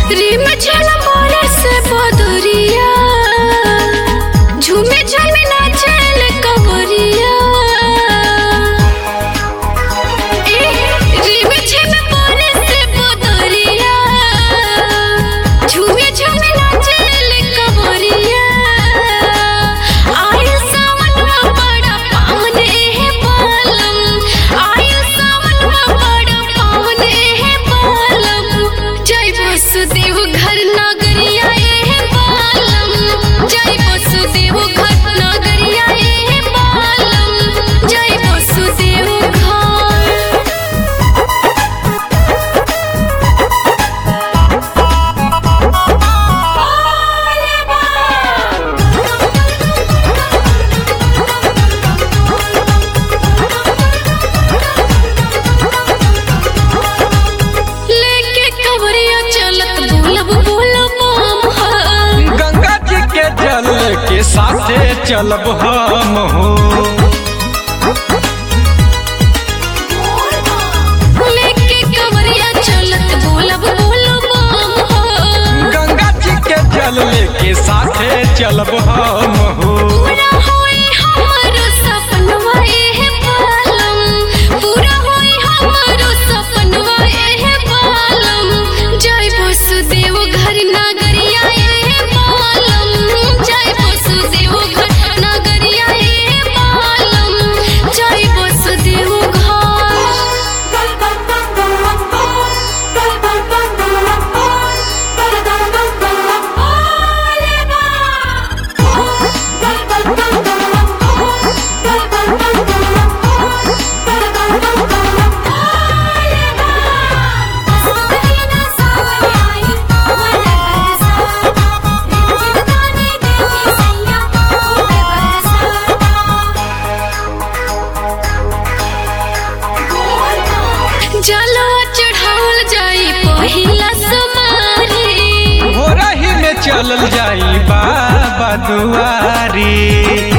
रिम झल मोरे से बदरिया झूमे झूमे नाचल कवरिया ए रिम झल मोरे से बदरिया झूमे झूमे नाचल कवरिया आयल सावनवा बड़ा पावन एहे पालम आयल सावनवा बड़ा पावन एहे पालम जय वसुदेव घर नगरिया एहे पालम जय वसुदेव घर नगरिया एहे पालम जय वसुदेव घर लेके कवरिया चलत बोलब बोलब हम हा। गंगा जी के जल के साथे चलब हम हो लेके कवरिया चलत बोलब बोलब हम हा। गंगा जी के जल के साथे चलब हम हो पूरा होई हमारो सपनवा एहे पालम पूरा होई हमारो सपनवा एहे पालम जय वसुदेव घर नगरिया एहे पालम जय वसुदेव घर नगरिया एहे पालम जय वसुदेव जलवा चढ़ावल जाई पहिला समारी हो रही में चलल जाई बाबा दुआरी